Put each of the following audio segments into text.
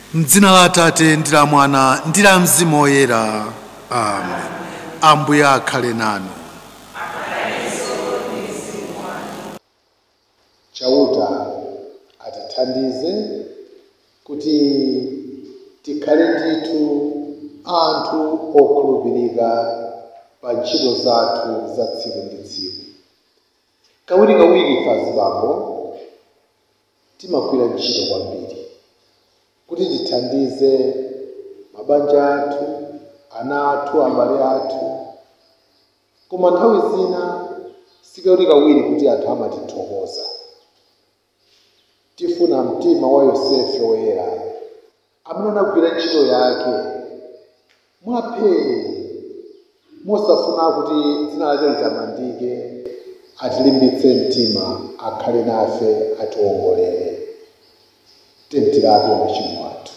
mdzina la atate ndi la mwana ndi la mzimu woyera amen ambuye akhale nanu chauta atithandize kuti tikhale ndithu anthu okhulupirika pa ntchito zathu za tsiku ndi tsiku kawirikawiri ife azibambo timagwira ntchito kwambiri kuti tithandize mabanja athu ana athu abale athu koma nthawi zina sikawirikawiri kuti anthu amatithokoza tifuna mtima wa yosefe woyera amene anagwira ntchito yake mwapheni mosafuna kuti dzina lake litamandike atilimbitse mtima akhale nafe atiwongolere tentirape machimo athu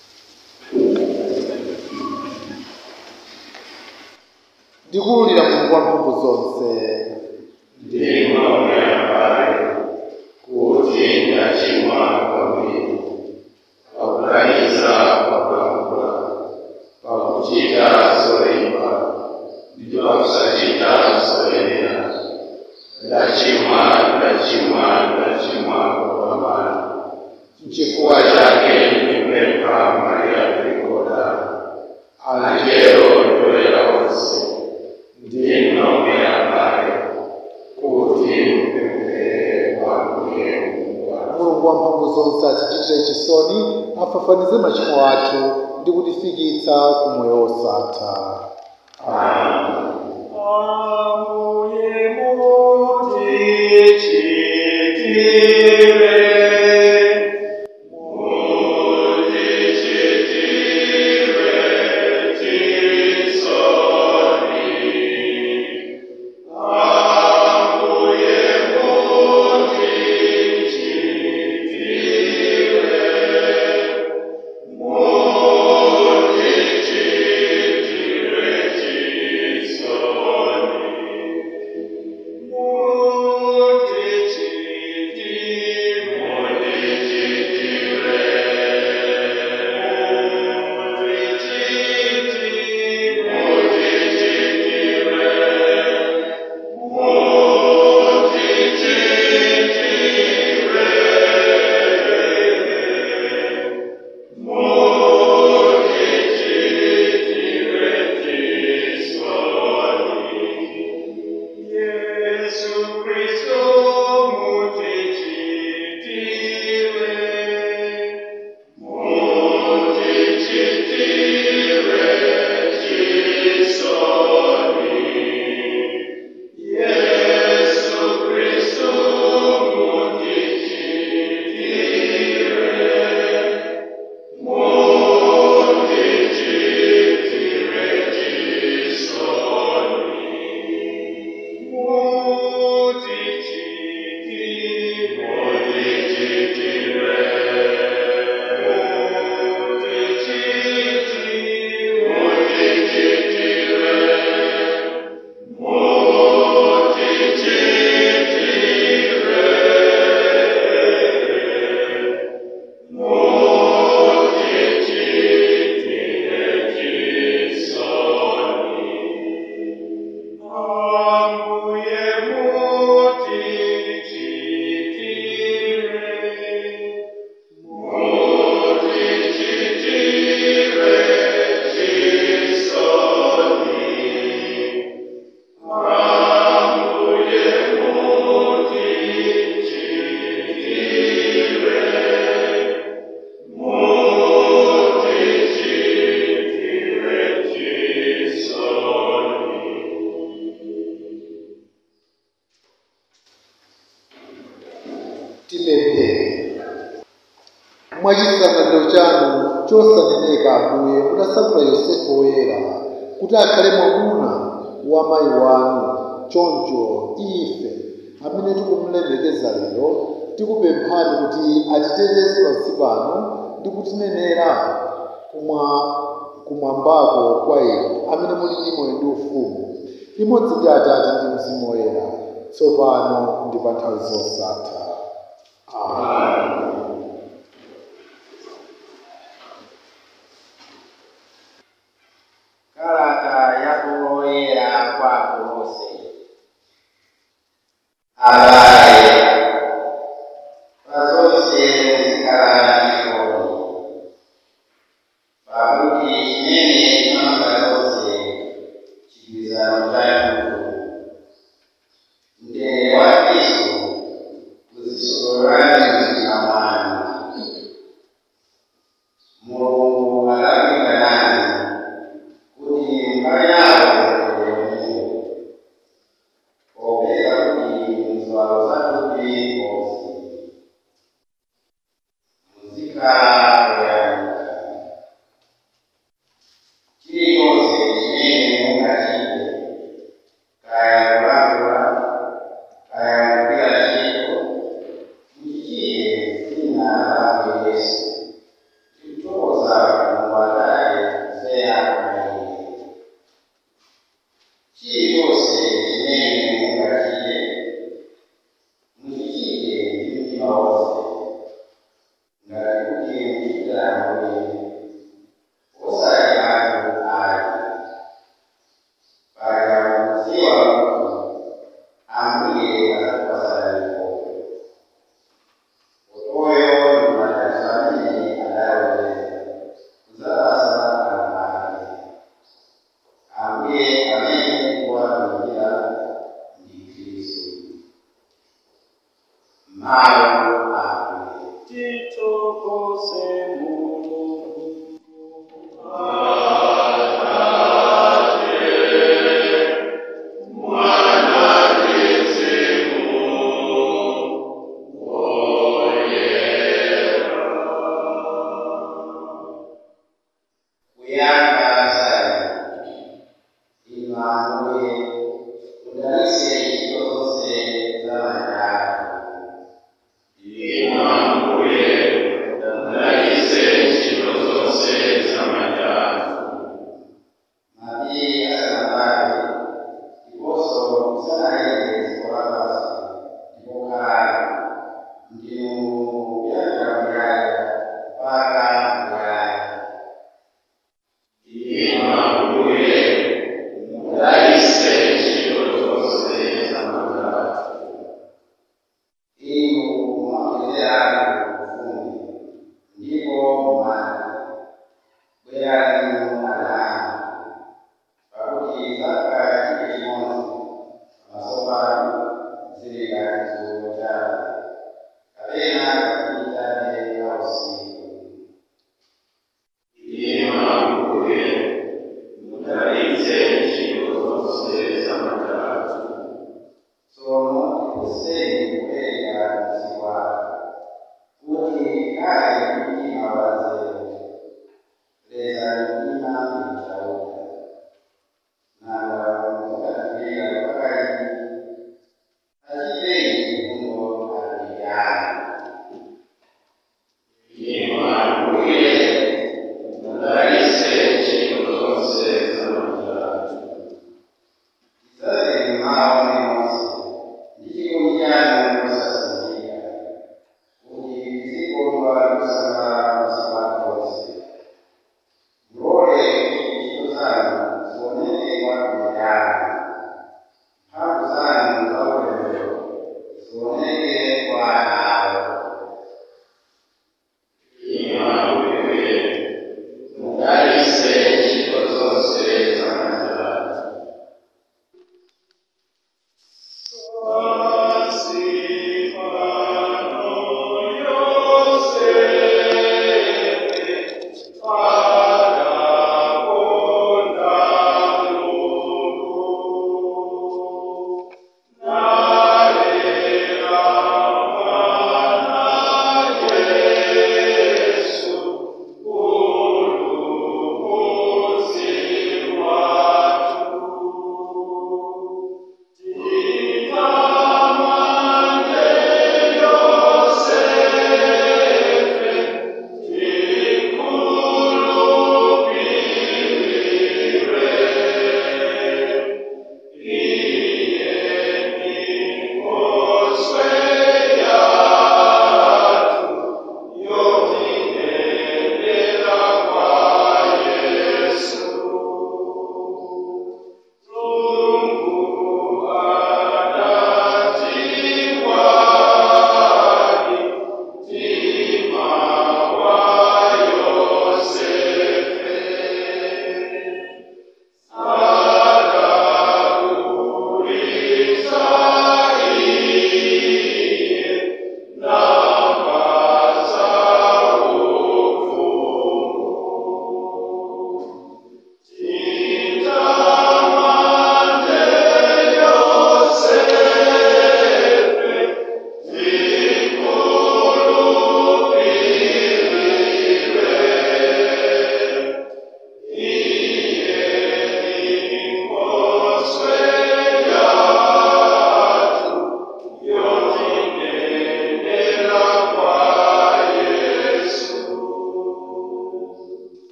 ndikululira mulungu wa mphamvu zonse kuti ndachimwa kwambiri pakuganiza pakulankhula pakuchita zoyipa ndi pakusachita zoyenera ndachimwa ndachimwa ndachimwa kupambana chifukwa chake ndipempha mariya trikoda angelo toera onse ndinomwe abale kuti mpemphere kwambuye mungu wathu mulungu wa mphamvu zonse atichitire chisoni afafanize machimo athu ndi kutifikitsa ku moyo wosatha Ambuye mutichitire, mutichitire chisoni. Ambuye mutichitire, mutichitire chisoni. Jesu Cristo mutichitire, mutichitire chisoni. Jesu Cristo mutichitire, mutichitire chisoni. Ambuye mutichitire, mutichitire chisoni. Ambuye mutichitire, mutichitire chisoni. tipemphere mwachisangalalo chanu chosaneneka ambuye mudasankhula yosefe woyera kuti akhale mwamuna wa mayi wanu choncho ife amene tikumulemekeza lero tikupemphani kuti atiteteze pansi pano ndi kutinenera kumwa kumwambako kwa inu amene muli ndi moyo ndi ufumu limodzi ndi atate ndi mzimu woyera tsopano ndi pa nthawi zosatha amen kuzikhala koyamba chilichonse chimene mungachite kaya kulangula kaya kugwira ntchito muchichite dzina la Ambuye Yesu tikutokoza mulungu atate kudzera mwa iye chilichonse chimene mungachite muchichite ndi mtima wonse ngati kuti muchitira Ambuye osati anthu ayi paja mukudziwa kuti Ambuye adzakupasani mkopo Oyo ndi madalitso amene adalonjeza kudzapasa anthu ake Ambuye amene kuwatumikira ndi Khristu mawu a Ambuye titokose mulungu kuyamba sana inu Ambuye mudalitse ntchito zonse za manja athu Inu Ambuye, mudalitse ntchito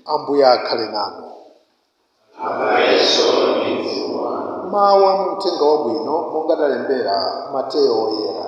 ambuye akhale nanu Abayeso mizimu mawu a muthenga wabwino monga adalembera mateyo oyera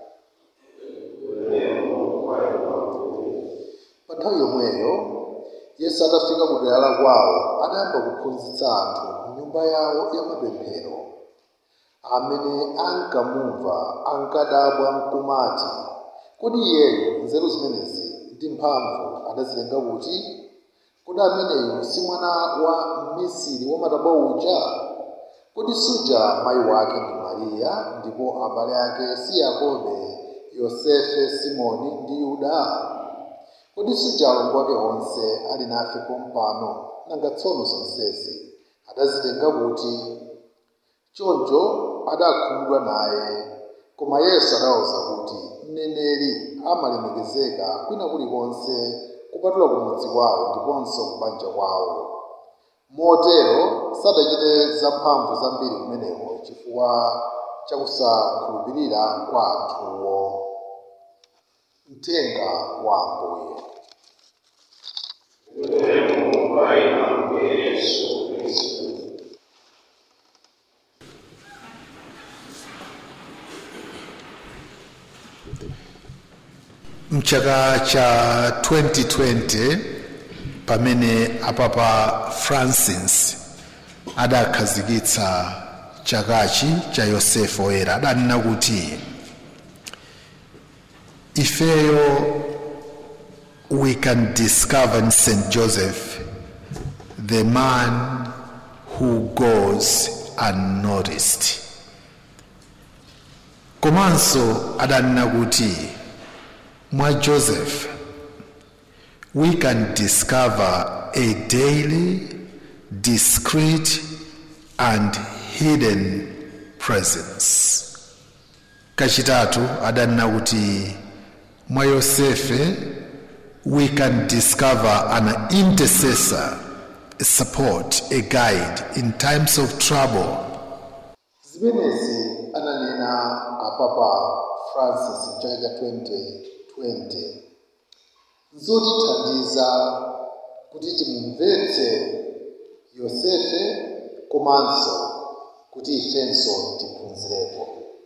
pa nthawi yomweyo yesu atafika ku dera la kwawo adayamba kuphunzitsa anthu mnyumba yawo ya mapemphero amene ankamumva ankadabwa nkumati kodi iyeyo nzeru zimenezi ndi mphamvu adazitenga kuti kodi ameneyu si mwana wa mmisiri wamatabwa uja kodi suja mayi wake ndi mariya ndipo abale ake si yakobe yosefe simoni ndi yuda kodi suja alongo ake onse ali nafe pompano nanga tsono zonsezi adazitenga kuti choncho adakhumudwa naye koma yesu adawuza kuti mneneri amalemekezeka kwina kulikonse kupatula kumudzi kwawo ndiponso kubanja kwawo motero sadachite zamphamvu zambiri kumeneko chifukwa chakusakhulupirira kwa anthuwo mthenga wa ambuye Yesu Kristu. mchaka cha 2020 pamene apapa francis adakhazikitsa chakachi cha yosefu oyera adanena kuti ifeyo we can discover in st joseph the man who goes unnoticed komanso adanena kuti mwa joseph we can discover a daily discreet and hidden presence kachitatu adanena kuti mwa yosefe we can discover an intercessor a support a guide in times of trouble zimenezi ananena apapa francis mchaka cha 2020 zotithandiza kuti timumvetse yosefe komanso kuti ifenso tiphunzirepo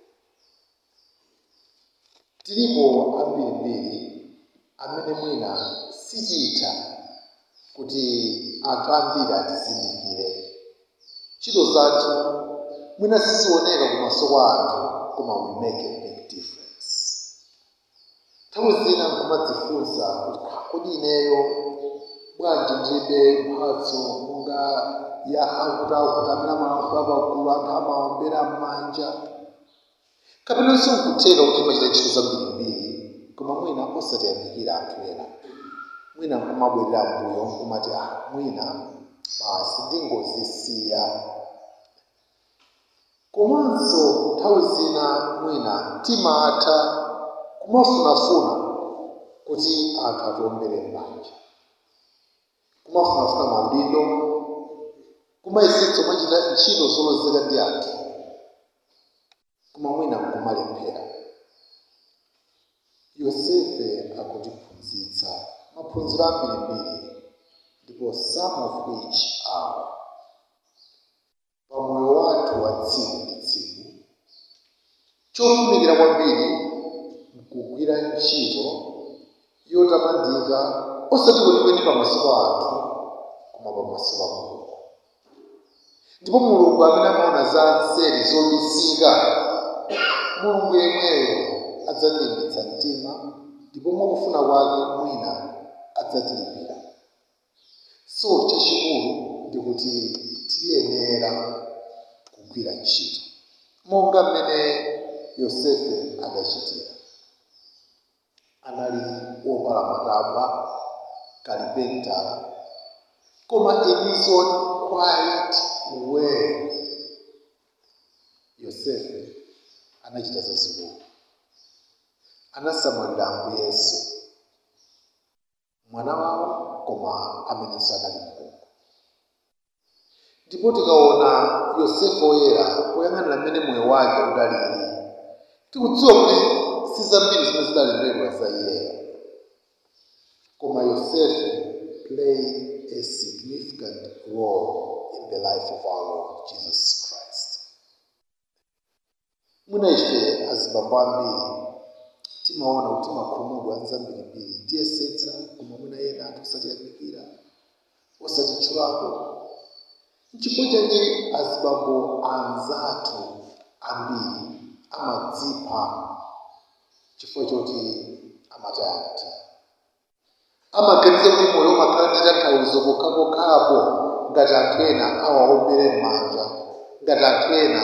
tilipo ambirimbiri amene mwina sichitha kuti anthu ambiri atizindikire ntchito zathu mwina sizioneka kumaso kwa anthu koma we make a big difference nthawi zina nkumadzifunsa kuti "Ah, kodi ineyo bwanji ndilibe mphatso monga ya akutakuti amene amalankhula pakulu anthu amaombera m'manja kapenanso nkutheka kuti imachita ntchito zambirimbiri koma mwina osatiyamikira anthu ena mwina nkumabwerera mbuyo nkumati ah mwina basi ndingozisiya komanso nthawi zina mwina timatha kumafunafuna kuti anthu atiwombere m'manja kumafunafuna maudindo kumayesetsa kumachita ntchito zolozeka ndi anthu koma mwina nkumalephera yosefe akutiphunzitsa maphunziro ambirimbiri ndipo some of which are pamoyo wathu wa tsiku ndi tsiku chofunikira kwambiri nkugwira ntchito yotamandika osati kwenikweni pamaso pa anthu koma pamaso pa mulungu ndipo mulungu amene amaona za nseri zobisika mulungu yemweyo adzatilimbitsa mtima ndipo mwakufuna kwake mwina adzatilipira so chachikulu ndikuti tiyenera kugwira ntchito monga mmene yosefe adachitira anali wopala matabwa kalipentala koma in his own quiet way yosefe anachita zazikulu anasamalira ambuye yesu mwana wawo koma amenenso anali mulungu ndipo tikaona yosefe oyera poyang'anira mmene moyo wake udalili tikudziwa kuti si zambiri zimene zidalembedwa za iyeyo koma yosefe played a significant role in the life of our Lord Jesus Christ. Mwina ife azibambo ambiri timaona kuti makhumudwa anzambirimbiri tiyesetsa koma mwina ena anthu osatiyamikira osatitchulapo nchifukwa chake azibambo anzathu ambiri amadzipha chifukwa choti amataya mtima amaganiza kuti moyo umakhala ndi tanthauzo pokhapokhapo ngati anthu ena awaombere m'manja ngati anthu ena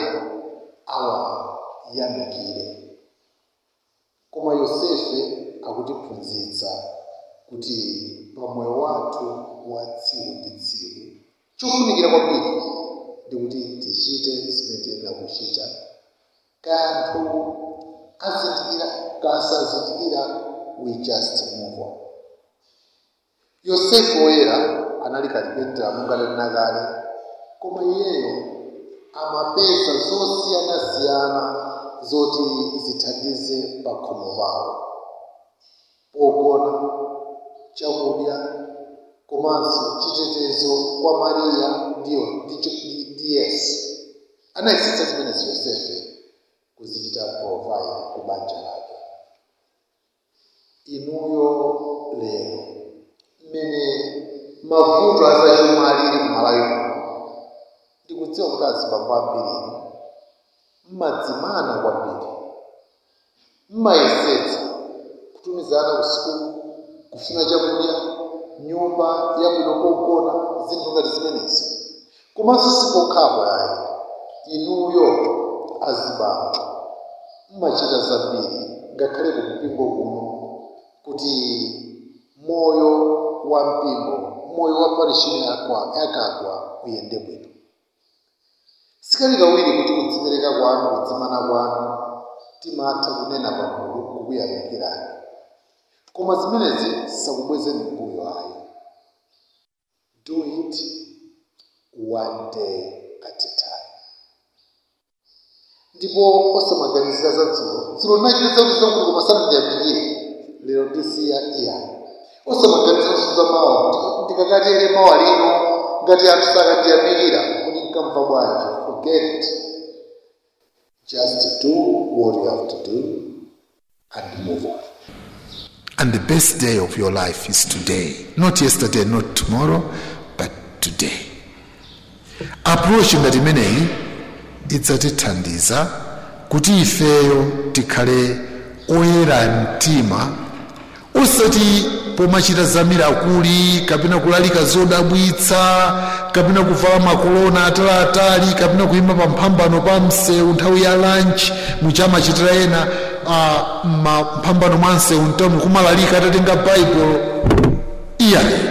awayamikire koma yosefe akutiphunzitsa kuti pamoyo wathu wa tsiku ndi tsiku chofunikira kwambiri ndi kuti tichite zimene tiyenera kuchita kaya anthu azindikira kasazindikira we just move on yosefu woyera anali kalipentera monga tanena kale koma iyeyo amapeza zosiyanasiyana zoti zithandize pa khomo pawo pogona chakudya komanso chitetezo kwa mariya ndiyo ndicho ndi- ndi yesu anayesitsa zimenezi yosefe kuzichita provide ku banja lake inuyo lero mmene mavuto azachuma alili kumalawi muno ndikudziwa kuti azibambo ambirinu mmadzimana kwambiri mmayesetsa kutumizana ku sukulu kufuna chakudya nyumba yabwino pogona zinthu ngati zimenezi komanso sipokhapo ayi inuyo azibambo mmachita zambiri ngakhale ku mpingo kuno kuti moyo wa mpingo moyo wa parishini yakwa yakagwa uyende bwino sikali kawiri kuti kudzipereka kwanu kudzimana kwanu timatha kunena pamulu kukuyamikirani koma zimenezi sakubwezeni mbuyo ayi do it one day at a time ndipo osamaganizira za dzulo dzulo linachititsa kuti zakuti koma sandiyamikire lero ndisiya iyani osamaganizira kuti za mawa kuti ndikakatere mawa lino ngati anthu sakandiyamikira kuti nkamva bwanji forget it just do what you have to do and move on And the best day of your life is today. Not yesterday, not tomorrow, but today. Approach ngati imeneyi idzatithandiza kuti ifeyo tikhale oyera mtima osati pomachita zamirakuli kapena kulalika zodabwitsa kapena kuvala makolona ataliatali kapena kuyima pa mphambano pa msewu nthawi ya lunch muchamachitira ena uh, mphambano mwa msewu mtawuni kumalalika atatenga baibulo iyayi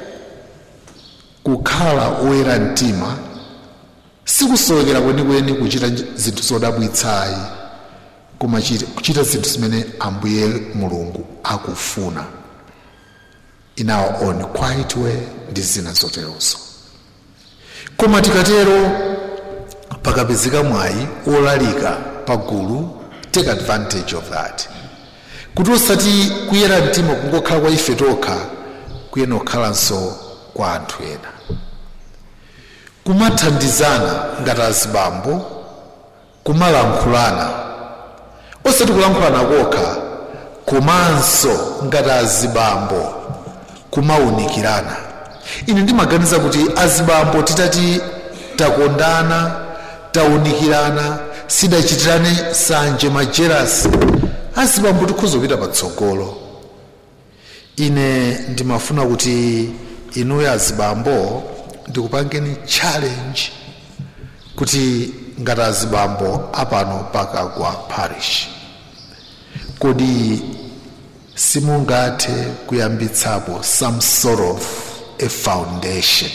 kukhala oyera mtima sikusowekera kwenikweni kuchita nj- zinthu zodabwitsayi koma chita- kuchita zinthu zimene ambuye mulungu akufuna in our own quiet way ndi zina zoterozo koma tikatero pakapezeka mwayi olalika pagulu take advantage of that kuti osati kuyera mtima kungokhala kwa ife tokha kuyena kukhalanso kwa anthu ena kumathandizana ngati azibambo kumalankhulana osati kulankhulana kokha komanso ngati azibambo kumawunikirana ine ndimaganiza kuti azibambo titati takondana tawunikirana sidachitirane sanje majerasi azibambo tikhoza kupita patsogolo ine ndimafuna kuti inuyo azibambo ndikupangeni challenge kuti ngati azibambo apano pakagwa parish kodi simungathe kuyambitsapo some sort of a foundation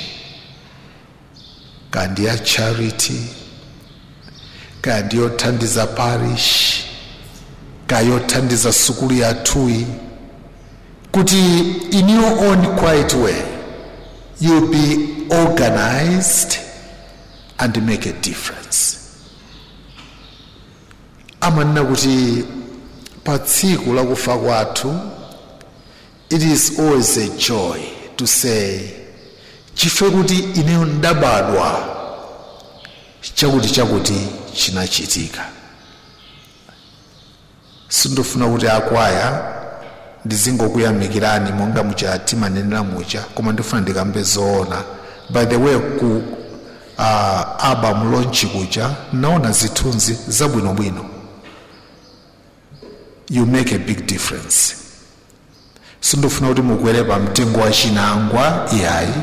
kandi ya charity kandi yothandiza parish kayothandiza sukulu yathuyi kuti in your own quiet way you'll be organized and make a difference amanena kuti pa tsiku lakufa kwathu it is always a joy to say chifukwa kuti ineyo ndabadwa chakuti chakuti chinachitika sindofuna kuti akwaya ndizingokuyamikirani monga mucha timanenera mucha koma ndifuna ndikambe zoona by the way ku uh, album launch kuja naona zithunzi zabwinobwino you make a big difference sindofuna kuti mukwere pa mtengo wa chinangwa iyayi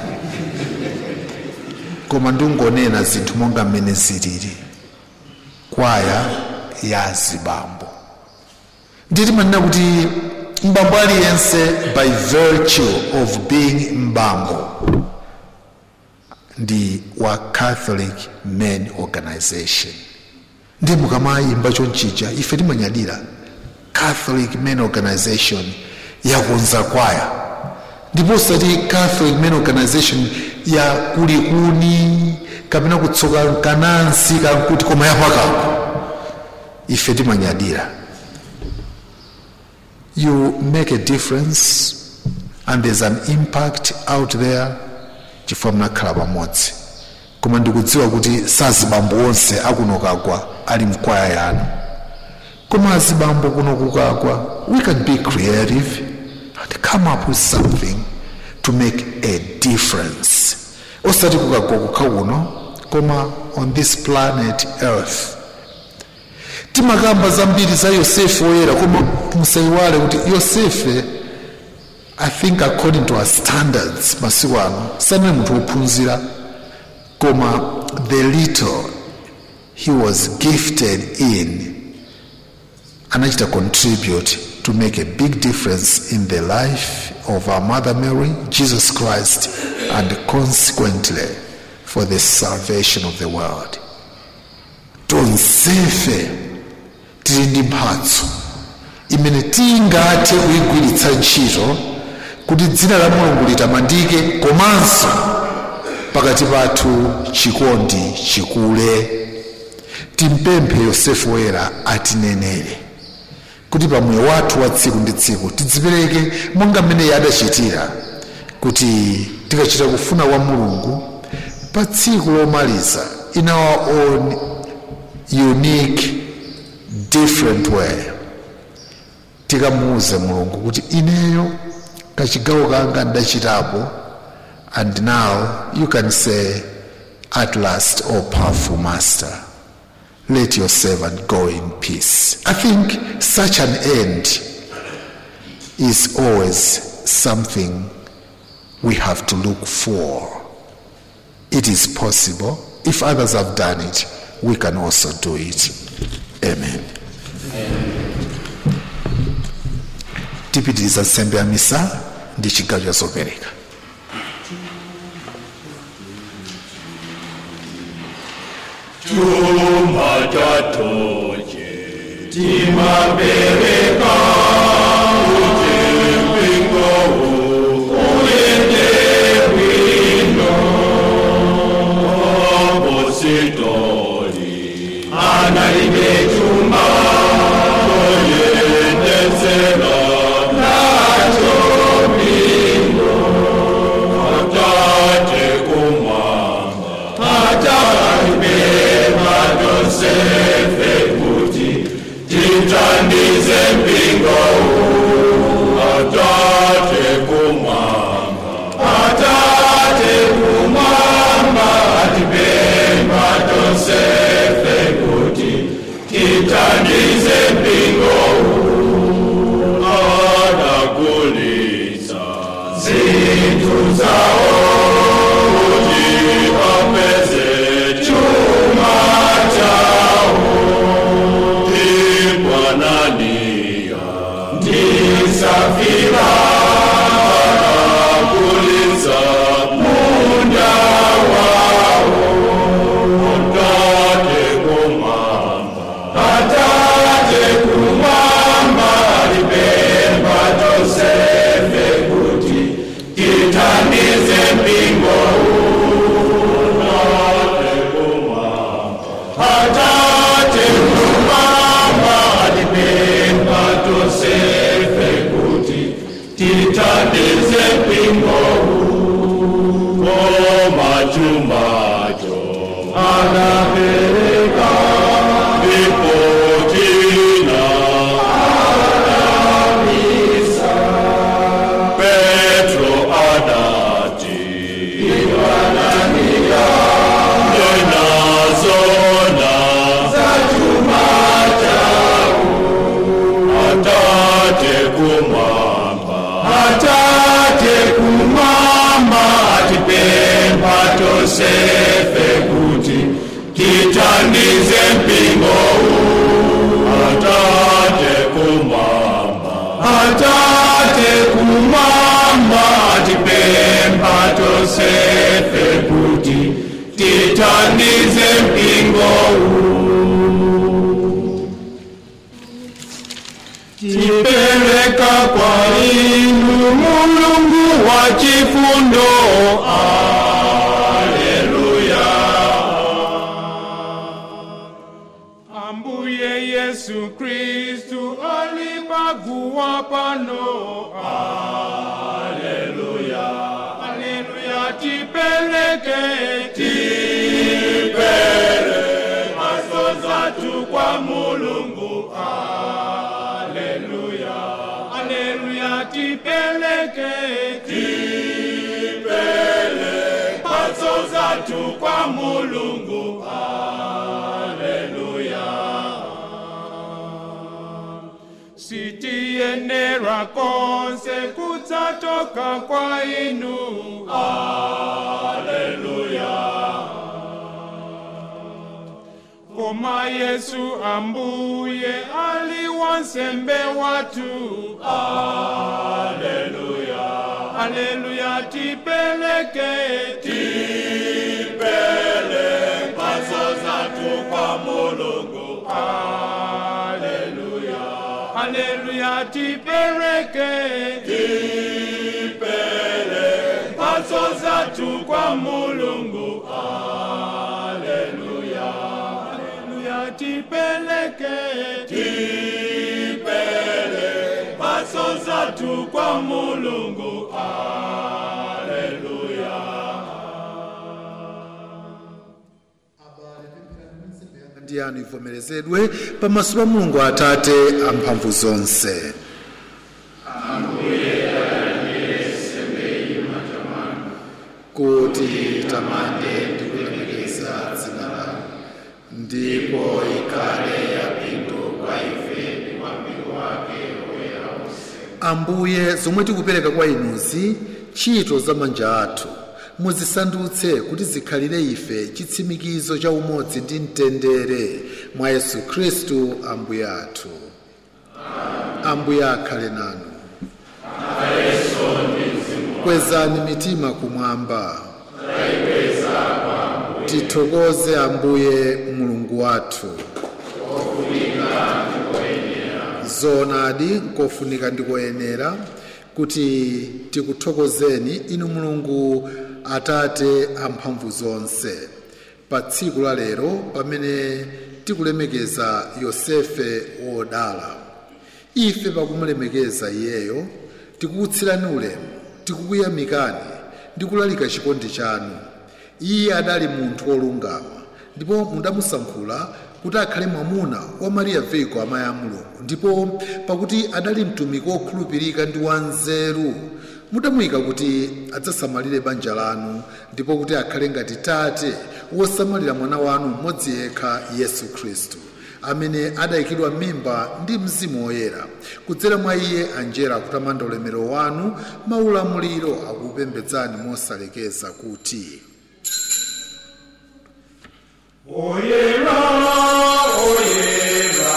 koma ndingonena zinthu monga mmene zilili kwaya ya zibambo nditi manena kuti mbambo aliyense by virtue of being mbambo ndi wa catholic men organization ndi mukamayimba chonchija ife timanyadira catholic men organization yakonza kwaya ndipo usati catholic men organization ya kulikuni kapena kutsoka kanansi kankuti koma yapakako ife timanyadira you make a difference and there's an impact out there chifukwa munakhala pamodzi koma ndikudziwa kuti sazibambo onse akuno kagwa ali mkwaya yanu koma azibambo kuno kukagwa we can be creative and come up with something to make a difference osati kukagwa kukha kuno koma on this planet earth timakamba zambiri za yosefe woyera koma musayiwale kuti yosefe i think according to our standards masiku ano sanali munthu wophunzira koma the little he was gifted in anachita contribute to make a big difference in the life of our mother mary jesus christ and consequently for the salvation of the world tonsefe tili ndi mphatso imene tingathe kuyigwiritsa ntchito kuti dzina la mulungu litamandike komanso pakati pathu chikondi chikule timpemphe yosefe woyera atinenere kuti pamoyo wathu wa tsiku ndi tsiku tidzipereke monga mmene iye adachitira kuti tikachita kufuna kwa mulungu pa tsiku lomaliza in our own unique different way tikamuuze mulungu kuti ineyo kachigawo kanga ndachitapo and now you can say at last o powerful master let your servant go in peace i think such an end is always something we have to look for it is possible if others have done it we can also do it amen tipitiriza nsembe ya misa ndi chigawo cha zopereka chuma chatoche timapereka kuti mpingo uyende bwino apositori analibe chuma oyendetsera nacho bwino atate kumwamba atakapema tosefe kuti titandize mpingo atate kumwamba atate kumwamba atipema tosefe kuti titandize mpingo adakulitsa zinthu zawo kuti apeze chuma chawo ndikwananiya ndisafira kulitsa munda wawo atate kumwamba atate kumwamba alipemba tosefe kuti titandize mpingo atate kumwamba atate kumwamba alipemba tosefe kuti titandize mpingo tosefe kuti tithandize mpingo huu atate kumwamba atate kumwamba tipempha tosefe kuti tithandize mpingo huu tipereka kwa inu mulungu wa chifundo aleluya ambuye yesu kristu alipaguwa pano aleluya aleluya tipeleke tipele maso zatu kwa mulungu aleluya aleluya tipeleke tipele maso zatu kwa mulungu aleluya sitiyenera konse kudzatoka kwa inu aleluya koma yesu ambuye ali wansembe watu aleluya aleluya tipeleke tipele paso zatu kwa mulungu aleluya aleluya tipeleke tipele paso zatu kwa mulungu aleluya aleluya tipeleke tipele paso zatu kwa mulungu aleluya ndi anu ivomerezedwe pamaso pa mulungu atate amphamvu zonse kuti tamande ndi kulemekeza dzina lanu ndipo ikhale yapindu kwa ife ndi kwa mpingo wake woyera onse ambuye zomwe tikupereka kwa inuzi ntchito za manja athu muzisandutse kuti zikhalire ife chitsimikizo cha umodzi ndi mtendere mwa yesu khristu ambuye athu ambuye akhale nanu kwezani mitima kumwamba tithokoze ambuye mulungu wathu zoonadi nkofunika ndikoyenera kuti tikuthokozeni inu mulungu atate amphamvu zonse pa tsiku la lero pamene tikulemekeza yosefe wodala ife pakumulemekeza iyeyo tikukutsirani ulemu tikukuyamikani ndi kulalika chikondi chanu iye adali munthu wolungama ndipo mudamusankhula kuti akhale mwamuna wa mariya veiko amayi a mulungu ndipo pakuti adali mtumiki wokhulupirika ndi wanzeru mudamuyika kuti adzasamalire banja lanu ndipo kuti akhale ngati tate wosamalira mwana wanu mmodzi yekha yesu khristu amene adayikidwa mimba ndi mzimu woyera kudzera mwa iye anjelo akutamanda ulemerero wanu maulamuliro akupembedzani mosalekeza kuti oyera oyera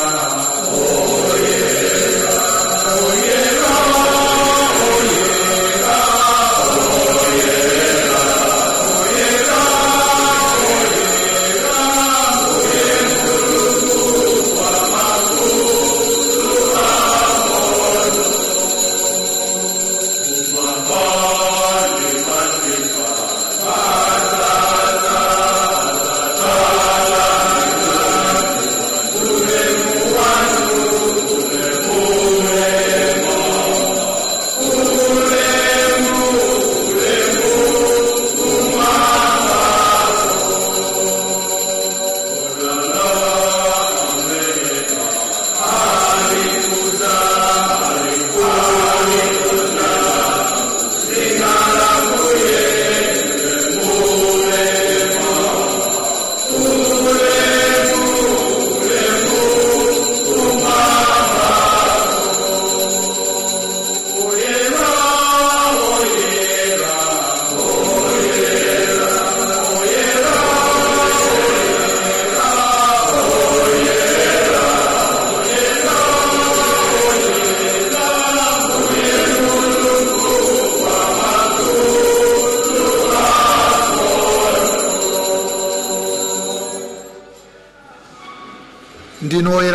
Amen.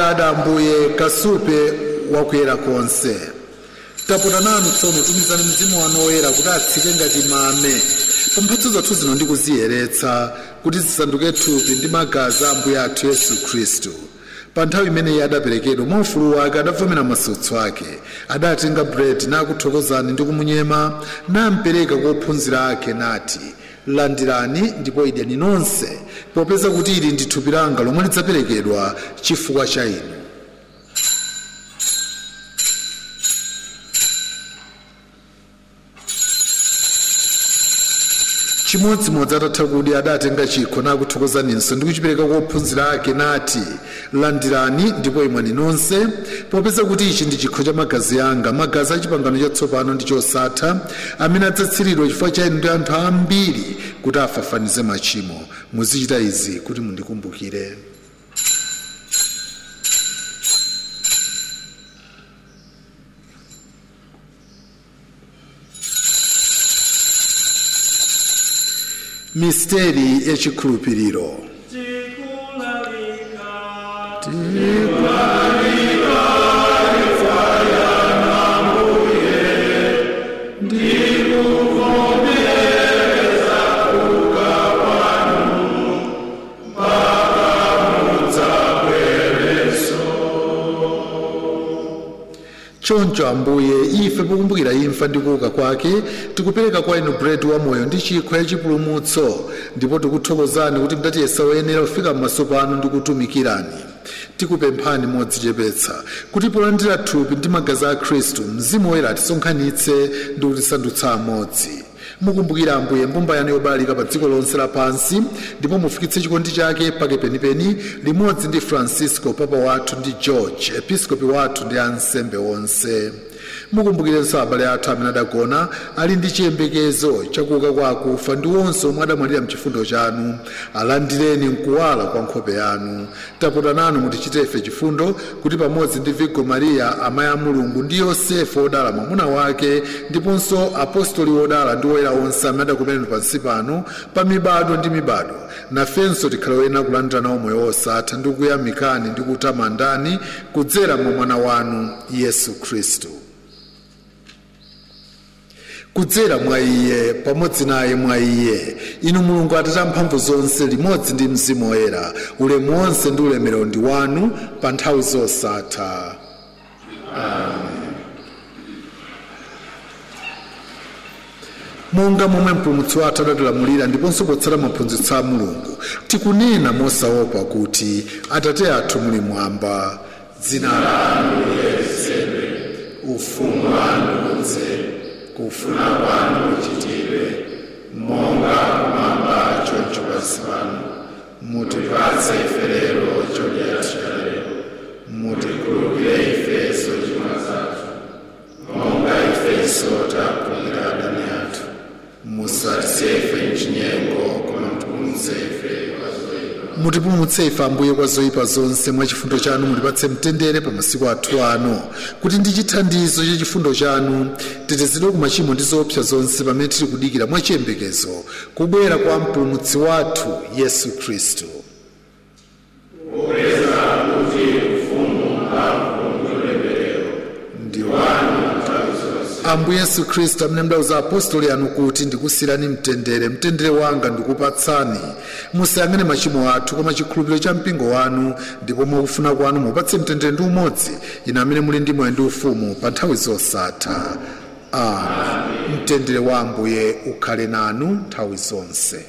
atate ambuye kasupe wakuyera konse tapota nanu tsono tumizani mzimu wanu woyera kuti atsike ngati mame pa mphatso zathu zino ndi kuziyeretsa kuti zisanduke thupi ndi magazi a ambuye athu yesu khristu pa nthawi imeneyi adaperekedwa mwa ufulu wake adavomera masautso ake adatenga buledi nakuthokozani ndi kumunyema nampereka kwa ophunzira ake nati landirani ndipo idyani nonse popeza kuti ili ndi thupi langa lomwe lidzaperekedwa chifukwa cha inu chimodzimodzi atatha kudya adatenga chikho nakuthokozaninso ndi kuchipereka kwa ophunzira ake nati landirani ndipo imwani nonse popeza kuti ichi ndi chikho cha magazi anga magazi a chipangano chatsopano ndi chosatha amene adzatsiridwa chifukwa cha inu ndi anthu ambiri kuti afafanize machimo muzichita izi kuti mundikumbukire misteri yachikhulupiriro tikulalika choncho ambuye ife pokumbukira imfa ndi kuuka kwake tikupereka kwa inu buledi wamoyo ndi chikho ya chipulumutso ndipo tikuthokozani kuti mdatiyesa woyenera kufika m'maso panu ndi kutumikirani tikupemphani modzichepetsa kuti polandira thupi ndi magazi a khristu mzimu woyera atisonkhanitse ndi kutisandutsa amodzi mukumbukira ambuye mbumba yanu yobalalika pa dziko lonse lapansi ndipo mufikitse chikondi chake pake penipeni limodzi ndi francisco papa wathu ndi george episkopi wathu ndi ansembe onse mukumbukirenso abale athu amene adagona ali ndi chiyembekezo chakuuka kwa akufa ndi onse omwe adamwalira mchifundo chanu alandireni mkuwala kwa nkhope yanu tapota nanu mutichitefe chifundo kuti pamodzi ndi vigo mariya amayi a mulungu ndi yosefe wodala mwamuna wake ndiponso apostoli wodala ndi woyera onse amene adakumeneni pansi pano pa mibado ndi mibado nafenso tikhale woyenera kulandira nawo moyo wosatha ndi kuyamikani ndi kutamandani kudzera mwa mwana wanu yesu khristu kudzera mwa iye pamodzi naye mwa iye inu mulungu atate amphamvu zonse limodzi ndi mzimu woyera ulemu wonse ndi ulemerero ndi wanu pa nthawi zosatha monga momwe mpulumutsi wathu adatilamulira ndiponso potsata maphunzitso a mulungu tikunena mosaopa kuti atate athu muli mwamba dzina lanu liyeretsedwe ufumu wanu udze kufuna kwanu kuchitidwe monga kumwamba choncho pansi pano mutipatse ife lero chakudya chathu cha lero mutikhululukire ifenso zochimwa zathu monga ifenso takhululukira adani athu musatisiye ife mchinyengo koma mutipulumutse ife kwa zoyipa mutipulumutse ife ambuye kwa zoyipa zonse mwa chifundo chanu mutipatse mtendere pa masiku athu ano kuti ndi chithandizo cha chifundo chanu tetezedwe ku machimo ndi zoopsa zonse pamene tili kudikira mwa chiyembekezo kubwera kwa mpulumutsi wathu yesu khristu ndi wanu ambuye yesu khristu amene mdauza apostoli anu kuti ndikusirani mtendere mtendere wanga ndikupatsani musayang'ane machimo athu koma chikhulupiriro cha mpingo wanu ndipo mwakufuna kwanu mupatse mtendere ndi umodzi inu amene muli ndi moyo ndi ufumu pa nthawi zosatha amen mtendere wa ambuye ukhale nanu nthawi zonse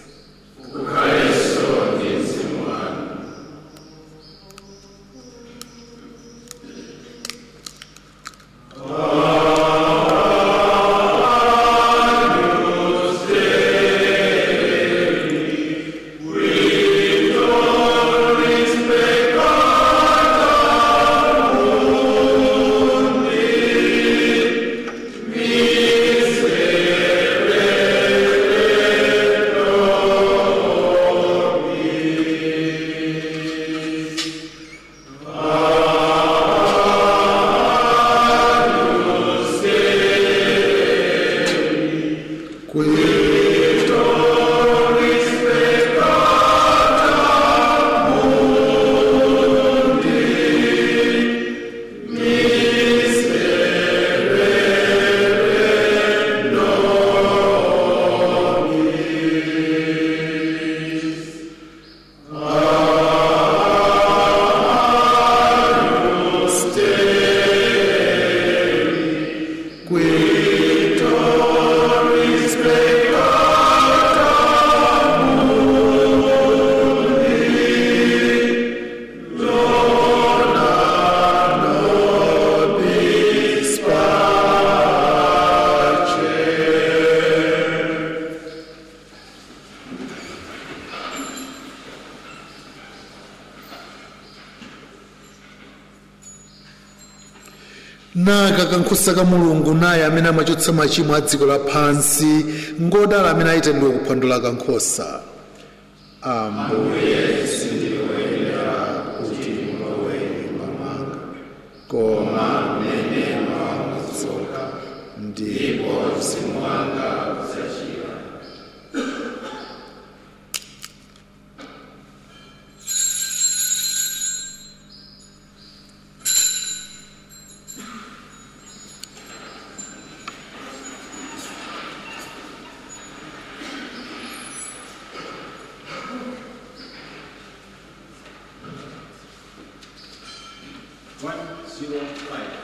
kankhosa ka mulungu naye amene amachotsa machimo a dziko lapansi ngodala amene ayitendwe kuphwando la kankhosa ambuye sindikuyenera kuti mulowe nyumba mwanga koma mmene mwamatsoka ndipo mzimu wanga udzachira One zero five.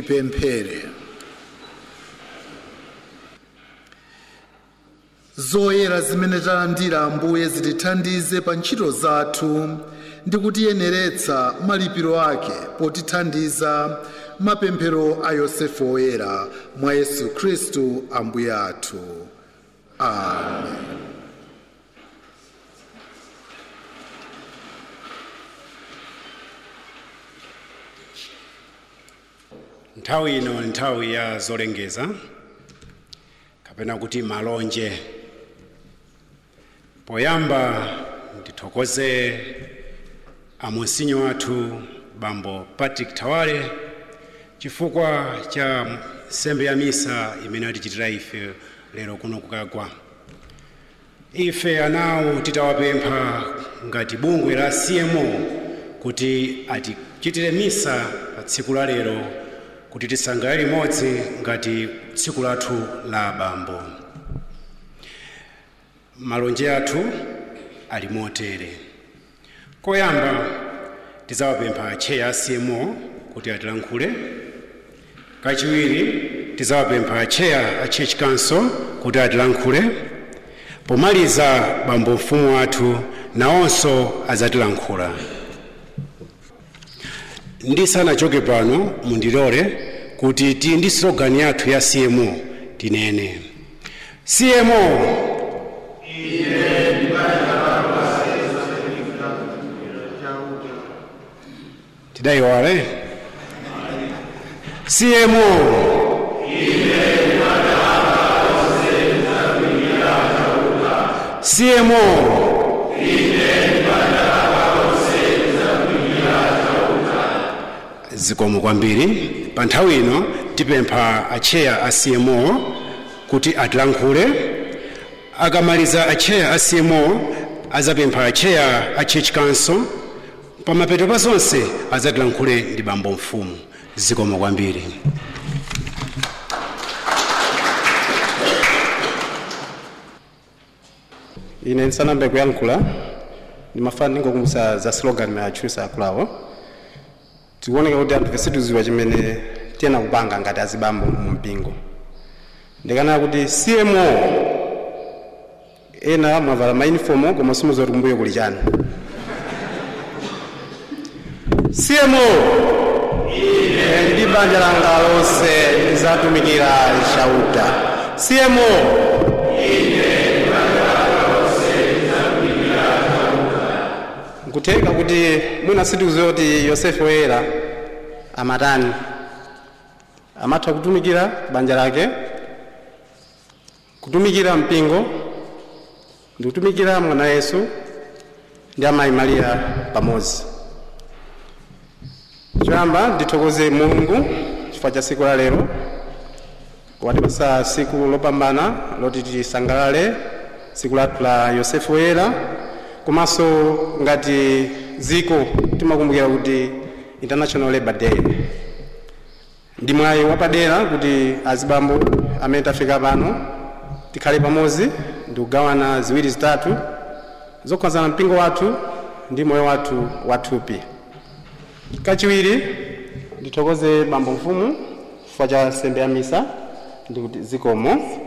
tipemphere zoyera zimene talandira ambuye zitithandize pa ntchito zathu ndi kutiyeneretsa malipiro ake potithandiza mapemphero a yosefu woyera mwa yesu khristu ambuye athu amen nthawi ino nthawi ya zolengeza kapena kuti malonje poyamba ndithokoze amonsinyo athu bambo patrick tawale chifukwa cha nsembe ya misa imene atichitira ife lero kuno kukagwa ife anawo titawapempha ngati bungwe la cmo kuti atichitire misa pa tsiku la lero kuti tisangalale limodzi ngati tsiku lathu la bambo malonje athu ali motere koyamba tidzawapempha acheya a cmo kuti atilankhule kachiwiri tidzawapempha acheya a church council kuti atilankhule pomaliza bambo mfumu wathu nawonso adzatilankhula ndisanachoke pano mundilole kuti tili ndi slogan yathu ya cmo tinene cmo tidayiwale cmo cmo zikomo kwambiri pa nthawi ino tipempha acheya a cmo kuti atilankhule akamaliza acheya a cmo azapempha acheya a church council pamapeto pa zonse azatilankhule ndi bambo mfumu zikomo kwambiri ine ndisanambe kuyankhula ndimafana ndingokumbutsa za slogan ya atchusa akulawo tikuoneka kuti anthu sitiziwa chimene tiyena kupanga ngati azibambo mu mpingo ndikanena kuti cmo ena mwavala maunifomu koma simuziwa kuti kumbuyo kuli chani cmo ine ndi banja langa lonse lizatumikira chauta cmo nkutheka kuti mwina sitikuziwa kuti yosefu woyera amatani amatha kutumikira banja lake kutumikira mpingo ndi kutumikira mwana yesu ndi amayi mariya pamodzi choyamba ndithokoze mulungu chifukwa cha siku la lero watipasa siku lopambana loti tisangalale siku lathu la yosefu woyera komanso ngati dziko timakumbukira kuti international labor day ndi mwayi wapadera kuti azibambo amene tafika pano tikhale pamodzi ndi kugawana ziwiri zitatu zokhuzana mpingo wathu ndi moyo wathu wathupi kachiwiri ndithokoze bambo mfumu chifukwa cha nsembe ya misa ndi kuti zikomo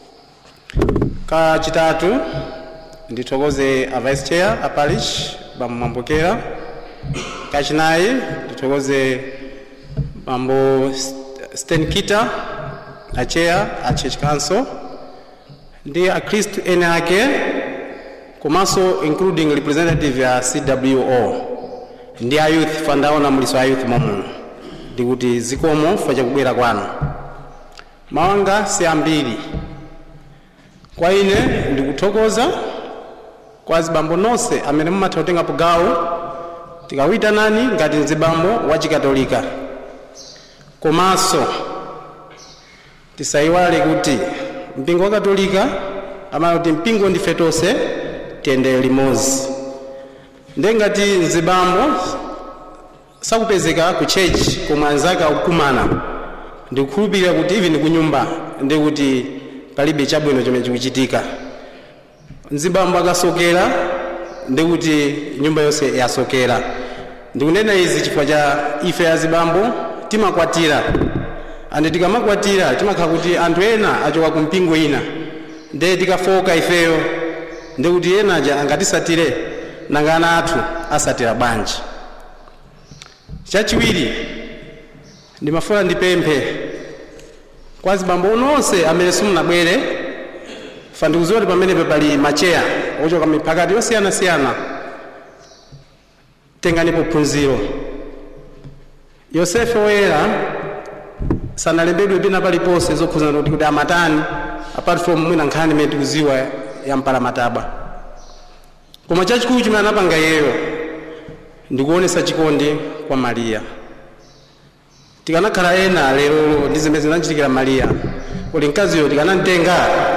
kachitatu ndithokoze a vice chair a parish bambo mambokera kachinayi ndithokoze bambo sten kita a chair a church council ndi akhristu ene ake komanso including representative ya cwo ndi a youth fandaona muliso a youth momuno ndikuti zikomo chifukwa chakubwera kwanu mawanga si ambiri kwa ine ndikuthokoza kwa zibambo nonse amene mumatha kutengapo gawo tikawitanani ngati mzibambo wa chikatolika komanso tisayiwale kuti mpingo wa katolika amati kuti mpingo ndife tonse tiyendere limodzi nde ngati mzibambo sakupezeka ku chechi komwe anzake akukumana ndikukhulupirira kuti even ku nyumba ndi kuti palibe chabwino chomwe chikuchitika mzibambo akasokera ndi kuti nyumba yonse yasokera ndikunena izi chifukwa cha ife azibambo timakwatira ande tikamakwatira timakhala kuti anthu ena achoka ku mpingo ina nde tikafoka ifeyo ndi kuti ena aja angatisatire nanga ana athu asatira bwanji chachiwiri ndimafuna ndipemphe kwa azibambo onse amene simunabwere fa ndikuziwa kuti pamenepo pali macheya ochoka miphakati yosiyanasiyana tenganipo phunziro yosefe woyera sanalembedwe pina paliponse zokhuzana kuti kuti amatani apart from mwina nkhani imene tikuziwa ya mpalamatabwa koma chachikulu chimene anapanga iyeyo ndikuonesa chikondi kwa mariya tikanakhala ena lero ndi zimene zinachitikira mariya kuti mkaziyo tikanamtenga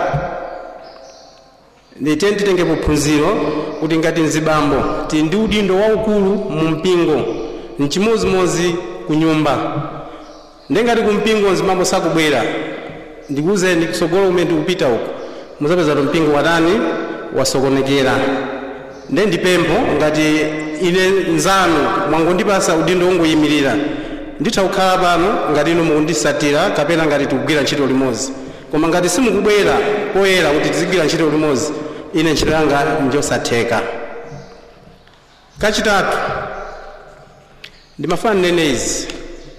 ndite titengepo phunziro kuti ngati mzibambo tili ndi udindo waukulu mu mpingo mchimozimozi ku nyumba ndengati ku mpingo mzibambo sakubwera ndikuwuzeni kusogolo kumene tikupita uku muzapeza kuti mpingo watani wasokonekera nde ndipempho ngati ine nzanu mwangondipasa udindo wongoyimirira nditha kukhala pano ngati inu mukundisatira kapena ngati tikugwira ntchito limodzi koma ngati simukubwera poyera kuti tizigwira ntchito limodzi ine ntchito yanga njosatheka kachitatu ndimafuna nnene izi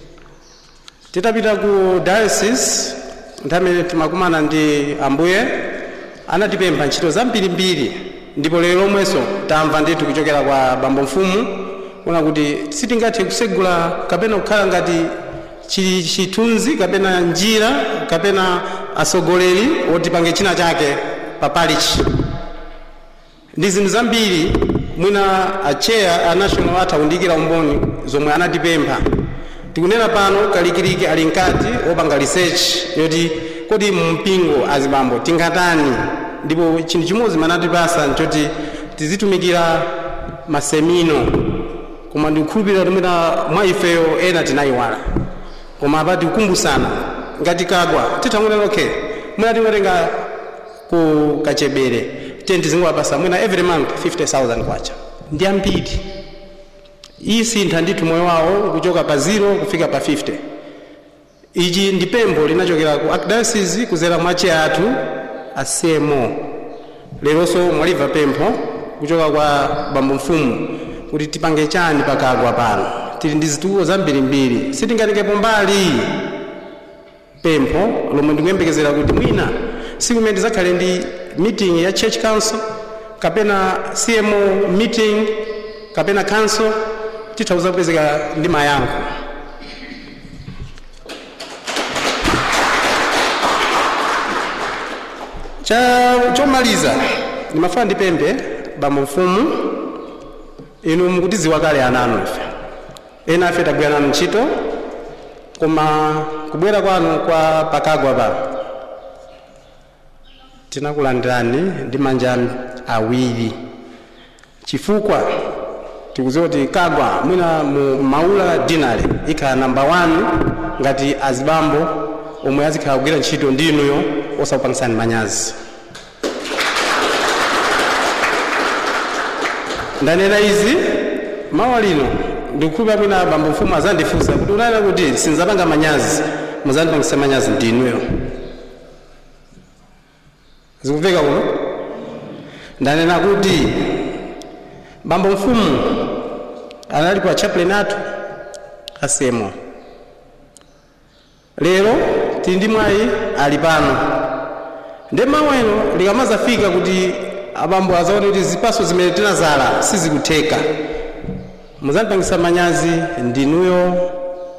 titapita ku diocese nthamene timakumana ndi ambuye anatipempha ntchito zambirimbiri ndipo lero lomwenso tamva ndithu kuchokera kwa bambo mfumu kuna kuti sitingathe kusegula kapena kukhala ngati chili chithunzi kapena njira kapena asogoleri otipange china chake papalichi ndi zinthu zambiri mwina acheya a national athawundikira umboni zomwe anatipempha tikunena pano kalikiliki ali mkati opanga research yoti kodi mumpingo azibambo tingatani ndipo chinthu chimodzi manatipasa nchoti tizitumikira masemino koma ndikukhulupirira kuti mwina mwa ifeyo ena tinayiwala koma apa tikukumbusana ngati kagwa tithangunena okay mwina tingotenga ku kachebere tiye tizingowapasa mwina every month 50000 kwacha ndi ambiri iyi sintha ndithu moyo wawo kuchoka pa 0 kufika pa 50 ichi ndi pempho linachokera ku archdiocese kuzera mwa cheya athu asemo leronso mwaliva pempho kuchoka kwa bambo mfumu kuti tipange chani pakagwa pano tili ndi zitulo zambirimbiri sitingatengepo mbali pempho lomwe ndikuyembekezera kuti mwina siku imene tizakhale ndi meeting ya church council kapena cmo meeting kapena council titha kuzapezeka ndi mayankho cha chomaliza ndimafuna ndipemphe bambo mfumu inu mukutiziwa kale ananu ife ena afe tagwira nanu ntchito koma kubwera kwanu kwa pakagwa pa tinakulandirani ndi manja awiri chifukwa tikuziwa kuti kagwa mwina mu maula dinale ikhala namba 1 ngati azibambo omwe azikhala kugwira ntchito ndi inuyo osakupangisani manyazi ndanena izi mawa lino ndikukhulupira mwina bambo mfumu azandifunsa kuti unanena kuti sinzapanga manyazi muzandipangisa manyazi ndi inuyo zikumveka kuno ndanena kuti bambo mfumu anali kwa chaplain athu asemo lero tili ndi mwayi ali pano nde mawu eno likamazafika kuti abambo azaone kuti zipaso zimene tinazala sizikutheka muzandipangisa manyazi ndinuyo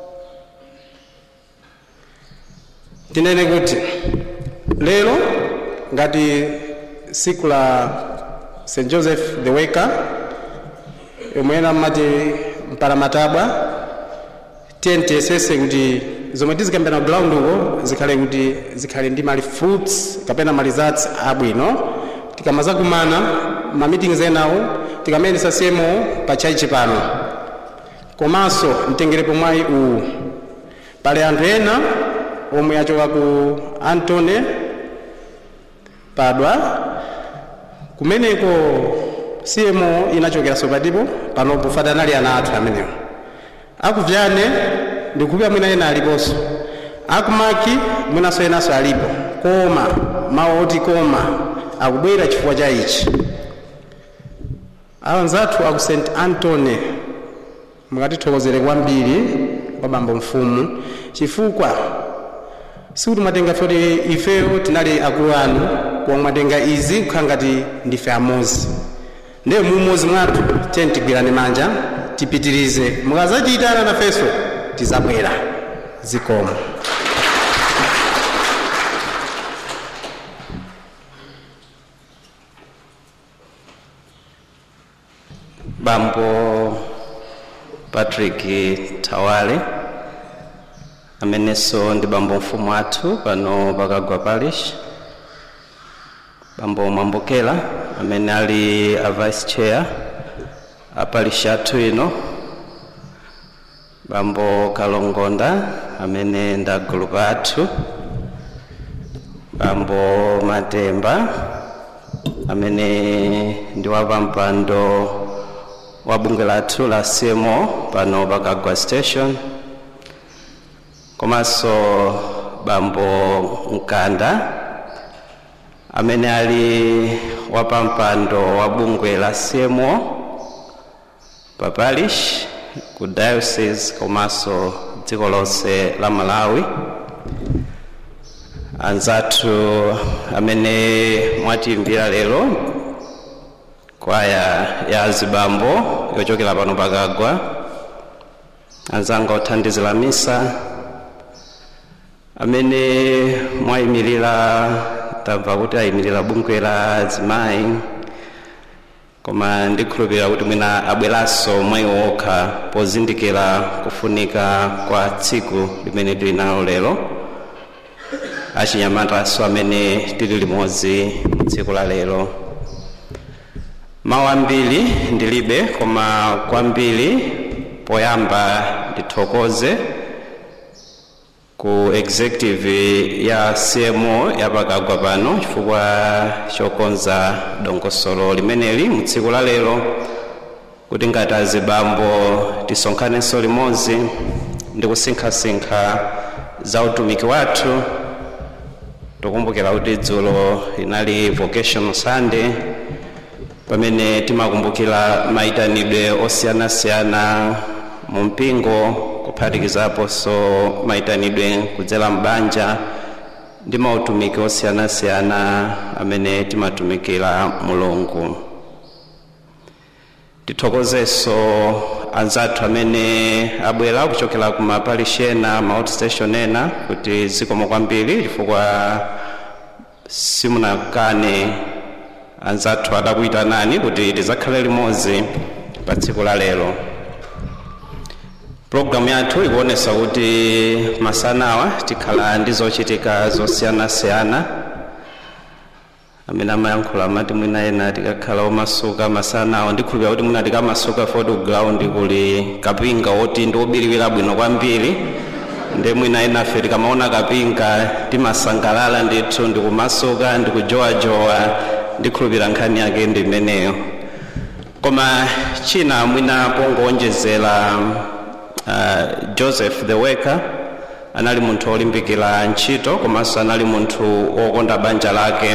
tinene kuti lero ngati siku la st joseph the waker yomwe ena mmati mpalamatabwa tiyentiyesese kuti zomwe tizikambira ground uko zikhale kuti zikhale ndi mali fruits kapena mali zats abwino tikamazakumana ma meetings enawo tikamayendesa semo pa chaichi pano komanso mtengerepo mwayi uwu pali anthu ena omwe achoka ku antone padwa kumeneko cmo inachokeranso patipo panopo fatanali ana athu amenewo akuvyane ndikukhulupira mwina ena aliponso akumaki mwinaso enaso alipo koma mawu oti koma akubwera chifukwa cha ichi awanzathu aku st antony mukatithokozere kwambiri kwa bambo mfumu chifukwa sikuti mwatenga foti ifeyo tinali akulu anu koma mwatenga izi kukhala ngati ndife amozi ndiye mumozi mwathu tiyeni tigwirane manja tipitirize mukazachitana nafenso tizabwera zikomo bambo patrick tawale amenenso ndi bambo mfumu athu pano pakagwa parish bambo mwambokela amene ali a vice chair a parish athu ino bambo kalongonda amene ndi agulupu athu bambo matemba amene ndi wapampando wa bungwe lathu la cmo pano pakagwa station komanso bambo mkanda amene ali wapampando wa bungwe la cmo pa parish ku diocese komanso dziko lonse la malawi anzathu amene mwatiimbira lero kwaya ya zibambo yochokera pano pakagwa anzanga othandizira misa amene mwayimirira tamva kuti ayimirira bungwe la azimayi koma ndikhulupirira kuti mwina abweranso mwayi okha pozindikira kufunika kwa tsiku limene tili nalo lero achinyamatanso amene tili limodzi tsiku la lero mawu ambiri ndilibe koma kwambiri poyamba ndithokoze ku executive ya cmo yapakagwa pano chifukwa chokonza dongosolo limeneli mu tsiku la lero kuti ngati azibambo tisonkhanenso limodzi ndi kusinkhasinkha za utumiki wathu tikumbukira kuti dzulo inali vocational sunday pamene timakumbukira mayitanidwe osiyanasiyana mu mpingo kuphatikizaponso mayitanidwe kudzera mbanja ndi mautumiki osiyanasiyana amene timatumikira mulungu tithokozenso anzathu amene abwera kuchokera ku maparishi ena ma outstation ena kuti zikomo kwambiri chifukwa simunakane anzathu adakuyitanani kuti tizakhale limodzi pa tsiku la lero pulogalamu yathu ikuonesa kuti masanawa tikhala ndi zochitika zosiyanasiyana amene amayankhula amati mwina ena tikakhala omasuka masanawa ndikhulupira kuti mwina tikamasuka foti ku ground kuli kapinga woti ndi obiriwira bwino kwambiri ndi mwina enafe tikamaona kapinga timasangalala ndithu ndikumasuka ndikujowajowa ndikhulupira nkhani yake ndi imeneyo koma china mwina pongowonjezera uh, joseph the worker anali munthu olimbikira ntchito komanso anali munthu wokonda banja lake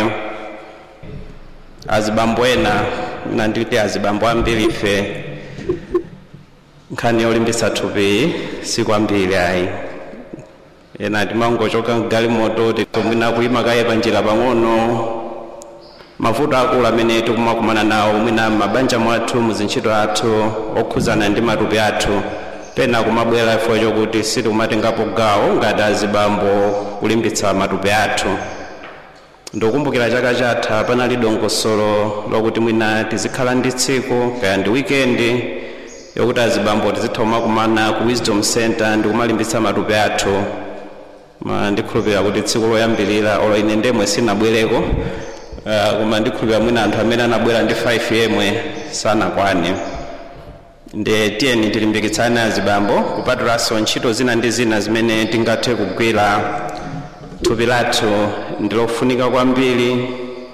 azibambo ena mina nditi azibambo ambiri ife nkhani yolimbitsa thupi sikwambiri ayi ena timangochoka mgalimoto titomwina kuyima kaye panjira pang'ono mavuto akulu amene tikumakumana nawo mwina mabanja mwathu muzintchito athu okhuzana ndi matupi athu pena kumabwera chifukwa chokuti sitikumatengapo gawo ngati azibambo kulimbitsa matupi athu ndikukumbukira chaka chatha panali dongosolo lokuti mwina tizikhala ndi tsiku kaya ndi wikendi yokuti azibambo tizitha kumakumana ku wisdom center ndi kumalimbitsa matupi athu ma ndikhulupirira kuti tsiku loyambirira olo ine ndemwe sinabwereko uh, koma ndikhulupirira mwina anthu amene anabwera ndi 5 yemwe sanakwane nde tiyeni tilimbikitsane azibambo kupatulanso ntchito zina ndi zina zimene tingathe kugwira thupi lathu ndilofunika kwambiri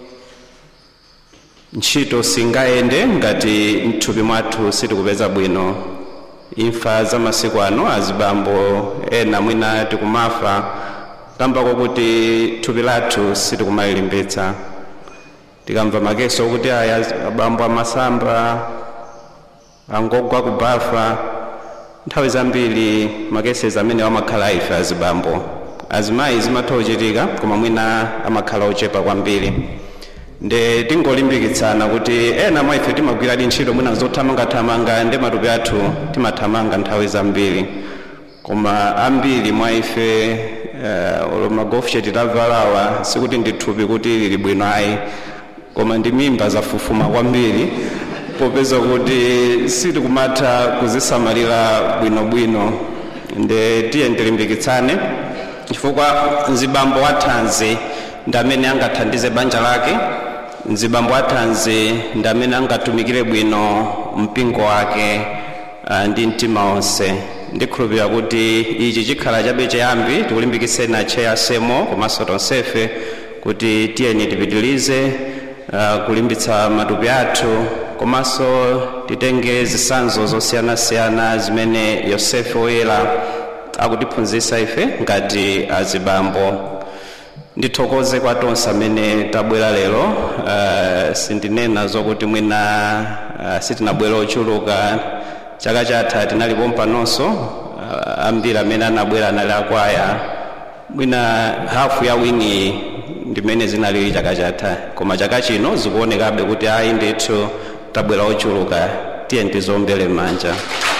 ntchito singayende ngati mthupi mwathu sitikupeza bwino imfa za masiku ano azibambo ena mwina tikumafa kambako kuti thupi lathu sitikumalimbitsa tikamva makeso okuti aya abambo amasamba angogwa kubafa nthawi zambiri makesezi amene amakhala ife azibambo azimayi zimatha kuchitika koma mwina amakhala ochepa kwambiri nde tingolimbikitsana kuti ena mwa ife timagwiradi ntchito mwina zothamangathamanga ndi matupi athu timathamanga nthawi zambiri koma ambiri mwa ife uh, magofshe titavalawa sikuti ndi thupi kuti lili bwino ayi koma ndi mimba zafufuma kwambiri popeza kuti sitikumatha kuzisamalira bwinobwino nde tiye ndilimbikitsane chifukwa mzibambo wathanzi ndi amene angathandize banja lake mzibambo wathanzi ndi amene angatumikire bwino mpingo wake uh, ndi mtima wonse ndikhulupirira kuti ichi chikhala chabe chiyambi tikulimbikitseni acheya semo komanso tonsefe kuti tiyeni tipitilize uh, kulimbitsa matupi athu komanso titenge zisanzo zosiyanasiyana zimene yosefe woyera akutiphunzitsa ife ngati azibambo ndithokoze kwa tonse amene tabwera lero uh, sindinena zokuti mwina uh, sitinabwera ochuluka chaka chatha tinalipo mpanonso uh, ambiri amene anabwera anali akwaya mwina hafu ya wini ndimene zinalili chaka chatha koma chaka chino zikuonekabe kuti ayi ndithu tabwera ochuluka tiye ndizombere manja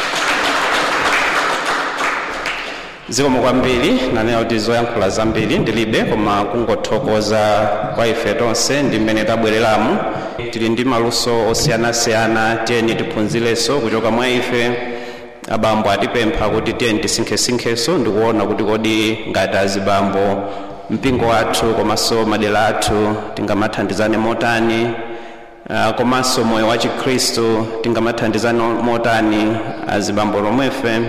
zikomo kwambiri nanena kuti zoyankhula zambiri ndilibe koma kungothokoza kwa ife tonse ndi mmene tabwereramu tili ndi maluso osiyanasiyana tiyeni tiphunzirenso kuchoka mwa ife abambo atipempha kuti tiyeni tisinkhesinkheso ndikuona kuti kodi ngati azibambo mpingo wathu komanso madera athu tingamathandizane motani uh, komanso moyo wa chikhristu tingamathandizane motani azibambo lomwefe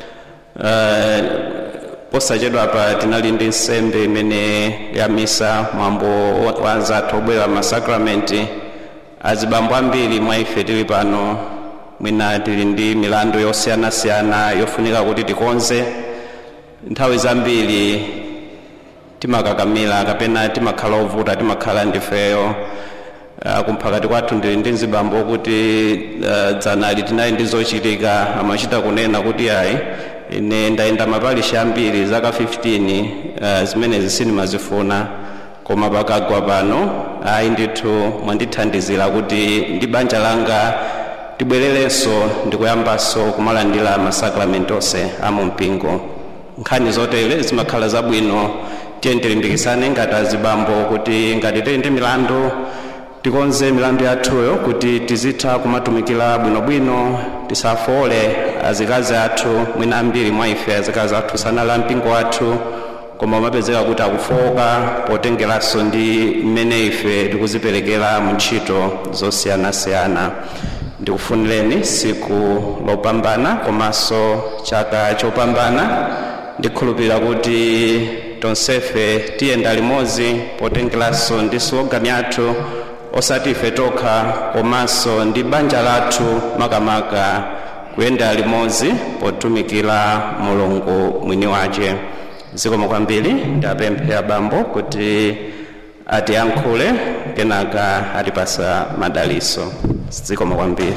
uh, posachedwa pa tinali ndi nsembe imene ya misa mwambo wa anzathu obwera masakramenti azibambo ambiri mwa ife tili pano mwina tili ndi milandu yosiyanasiyana yofunika kuti tikonze nthawi zambiri timakakamira kapena timakhala ovuta timakhala ndifeyo uh, kumphakati kwathu ndili ndi mzibambo kuti uh, dzanali tinali ndi zochitika amachita kunena kuti ayi ine ndayenda mapalishi ambiri zaka 15 uh, zimene zisinimazifuna koma pakagwa pano ayi ndithu mwandithandizira kuti ndi banja langa tibwererenso ndikuyambanso kumalandira masakramenti onse amumpingo nkhani zotere zimakhala zabwino tiye tilimbikitsane ngati azibambo kuti ngati tili ndi milandu tikonze milandu yathuyo kuti tizitha kumatumikira bwinobwino tisafole azikazi athu mwina ambiri mwa ife azikazi athu sanali mpingo wathu koma umapezeka kuti akufoka potengeranso ndi mmene ife tikuziperekera mu ntchito zosiyanasiyana ndikufunireni siku lopambana komanso chaka chopambana ndikhulupirira kuti tonsefe tiyenda limodzi potengeranso ndi slogani yathu osati ife tokha komanso ndi banja lathu makamaka kuyenda limodzi potumikira mulungu mwini wace zikomo kwambiri ndapemphe abambo kuti atiyankhule kenaka atipasa madaliso zikomo kwambiri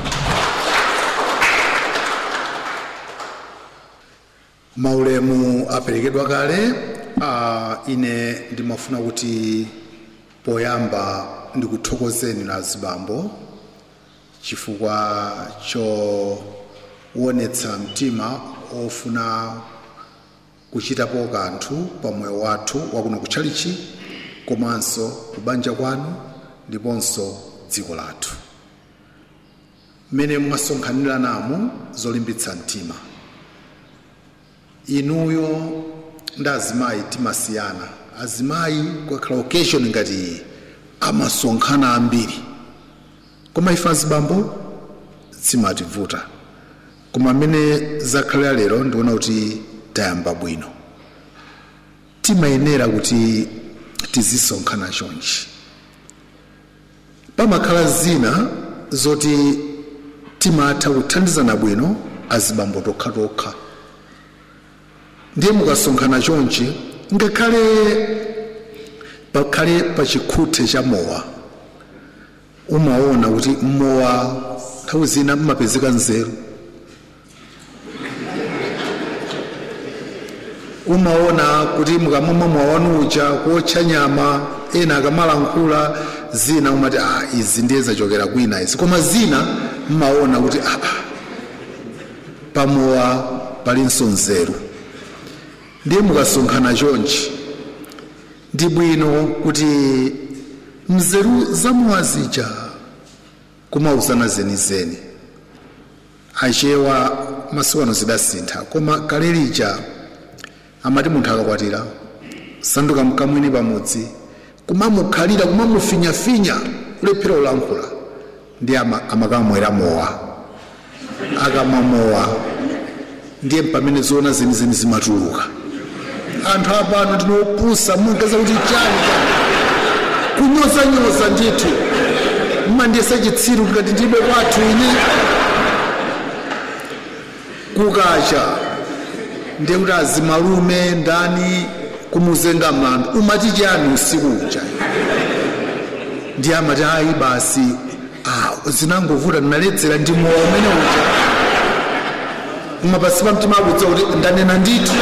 maulemu aperekedwa kale uh, ine ndimafuna kuti poyamba ndikuthokozeni na azibambo chifukwa chowonetsa mtima ofuna kuchitapo kanthu pa moyo wathu wakuno kutchalichi komanso kubanja kwanu ndiponso dziko lathu mmene mwasonkhanira namu zolimbitsa mtima inuyo ndi azimayi timasiyana azimayi kwakhala occasion ngati iyi amasonkhana ambiri koma ife azibambo simativuta koma mmene zakhalira lero ndikuona kuti tayamba bwino timayenera kuti tizisonkhana chonchi pamakhala zina zoti timatha kuthandizana bwino azibambo tokha tokha ndiye mukasonkhana chonchi ngakhale pakhale pa chikhuthe cha mowa umaona kuti mowa nthawi zina mmapezeka nzeru umaona kuti mukamamwa mowa wanu uja kuotcha nyama ena akamalankhula zina umati ah, izi ndiye zachokera kwina izi koma zina mmaona kuti ah, ah, pamowa palinso nzeru ndiye mukasonkhana chonchi ndi bwino kuti mzeru zamowa zija kumauzana zenizeni achewa masiku ano zidasintha koma kale lija amati munthu akakwatira sanduka mkamwini pamudzi kumamukhalira kumamufinyafinya kulephera ulankhula ndi ama- amakamwera mowa akamwa mowa ndiye pamene zoona zenizeni zimatuluka anthu apano ndinopusa mumapeza kuti chani kunyozanyoza ndithu mmandiyesa chitsiru ngati ndibe kwathu ine kukacha ndiye kuti azimalume ndani kumuzenga mlandu umati chani usiku uja ndiye amati ayi basi ah, zinangovuta ndinaledzera ndi mowa umene uja umapasi pa mtima akudza kuti ndanena ndithu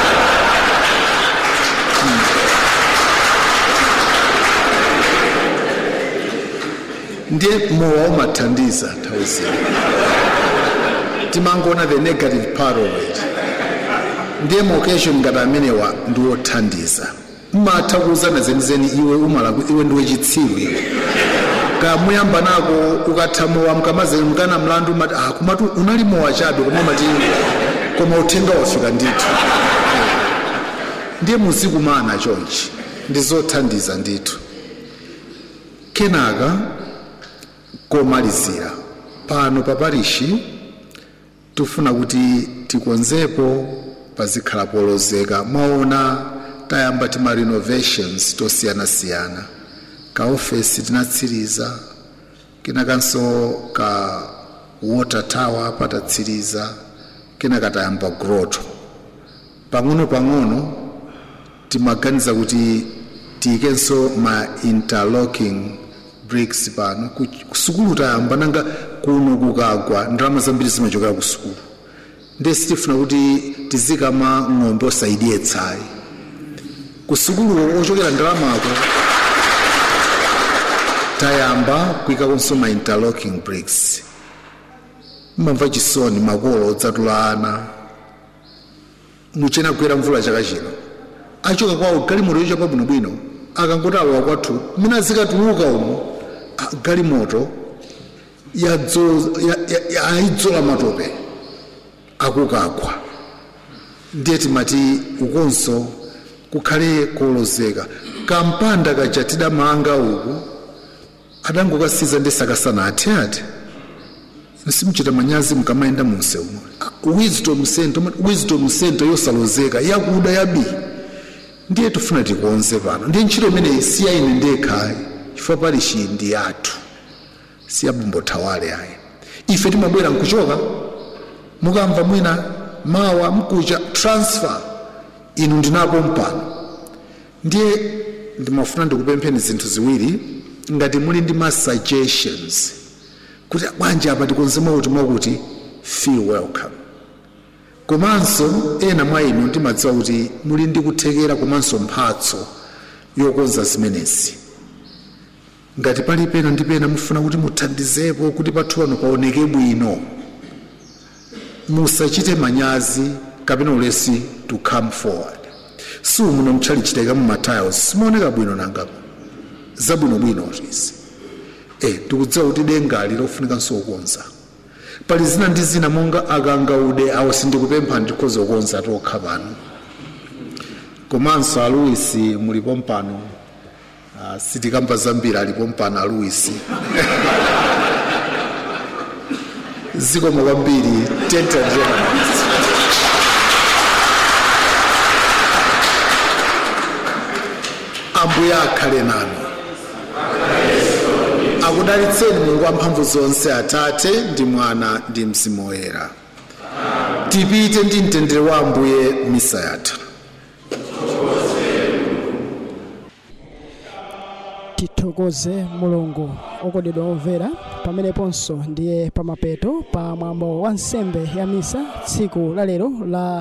ndiye mowa umathandiza nthawi zina timangoona the negative part of it ndiye maoccasion ngati amenewa ndi wothandiza mmatha kuuzana zenizeni iwe umalaku iwe ndiwe chitsiru iwe kamuyamba nako ukatha mowa mkamazeni mkana mlandu umati ah kumatu unali mowa chabe koma umati koma uthenga wafika ndithu ndiye muzikumana chonchi ndi zothandiza ndithu kenaka komalizira pano pa parishi tifuna kuti tikonzepo pazikhala polozeka mwaona tayamba tima renovations tosiyanasiyana ka ofesi tinatsiriza kenakanso ka water tower patatsiriza kenaka tayamba groto pang'ono pang'ono timaganiza kuti tiyikenso ma interlocking bricks pano ku ku sukulu tayamba nanga kuno kukagwa ndalama zambiri zimachokera ku sukulu ndiye sitifuna kuti tizikama ng'ombe osaidiye tsayi ku sukulu ochokera ndalamako tayamba kuyikakonso ma interlocking bricks mmamva chisoni makolo odzatula ana muchena kugwera mvula chaka chino achoka kwawo galimoto yochapa bwinobwino akangoti alowa kwathu mina zikatuluka umo ah, galimoto yadzo- ya- ya- ya- ayidzola matope akukagwa ndiye timati ukonso kukhale kolozeka kampanda kaja tidamanga uku adangokasiza ndi sakasana athe ati simuchita manyazi mkamayenda munse umo wisdom center wisdom center yosalozeka yakuda yabi ndiye tifuna tikonze pano ndiye ntchito imeneyi siya ine ndekhayi chifukwa parishi ndi yathu siyabumbotawale ayi ife timabwera nkuchoka mukamva mwina mawa mkucha transfer inu ndinapo mpano ndiye ndimafuna ndikupempheni zinthu ziwiri ngati muli ndi ma suggestions kuti bwanji apa tikonze mwakuti mwakuti feel welcome komanso ena mwa inu ndimadziwa kuti muli ndi kuthekera komanso mphatso yokonza zimenezi ngati pali pena ndi pena mufuna kuti muthandizepo kuti pathu pano paoneke bwino musachite manyazi kapena ulesi to come forward si muno mtchalichitika mu matiles simaoneka bwino nangapo zabwinobwino izi eh tikudziwa kuti dengali lofunikanso kukonza pali zina ndi zina monga akangaude awo sindikupempha ndikhoza kukonza tokha pano komanso aluisi mulipo mpano uh, sitikamba zambiri alipo mpano aluisi zikomo kwambiri tenta journalist ambuye akhale nanu akudalitseni mulungu wamphamvu zonse atate ndi mwana ndi mzimu woyera tipite ndi mtendere wa ambuye misa yathu tithokoze mulungu okondedwa omvera pameneponso ndiye pamapeto pa mwambo wa nsembe ya misa tsiku la lero la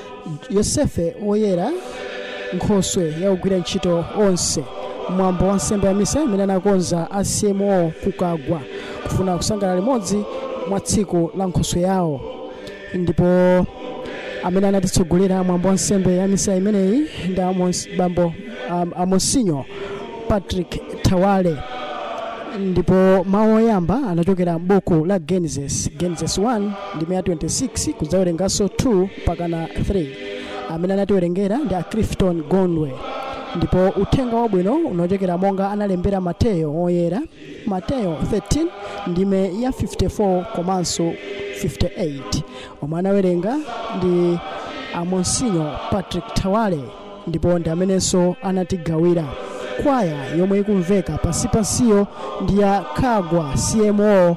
yosefe woyera nkhoswe yakugwira ntchito onse mwambo wa nsembe ya misa imene anakonza a cmo kukagwa kufuna kusangalala limodzi mwa tsiku la nkhoswe yawo ndipo amene anatitsogolera mwambo wa nsembe ya misa imeneyi ndi Amos- bambo um, amonsinyo patrick tawale ndipo mawu oyamba anachokera m'buku la genesis genesis 1 ndime ya 26 kudzawerenganso 2 pakana 3 amene anatiwerengera ndi a clifton gondwe ndipo uthenga wabwino unachokera monga analembera mateyo oyera mateyo 13 ndime ya 54 komanso 58 omwe anawerenga ndi amonsinyo patrick tawale ndipo ndi amenenso anatigawira kwaya yomwe ikumveka pansi pansiyo ndi ya kagwa cmo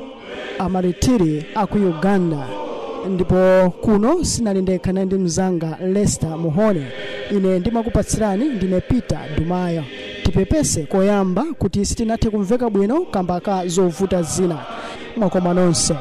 amaritiri aku uganda ndipo kuno sinali ndekha naye ndi mzanga lester muhone ine ndimakupatsirani ndine peter dumaya tipepese koyamba kuti sitinathe kumveka bwino kamba ka zovuta zina mwakoma nonse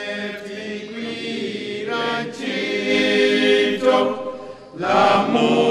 La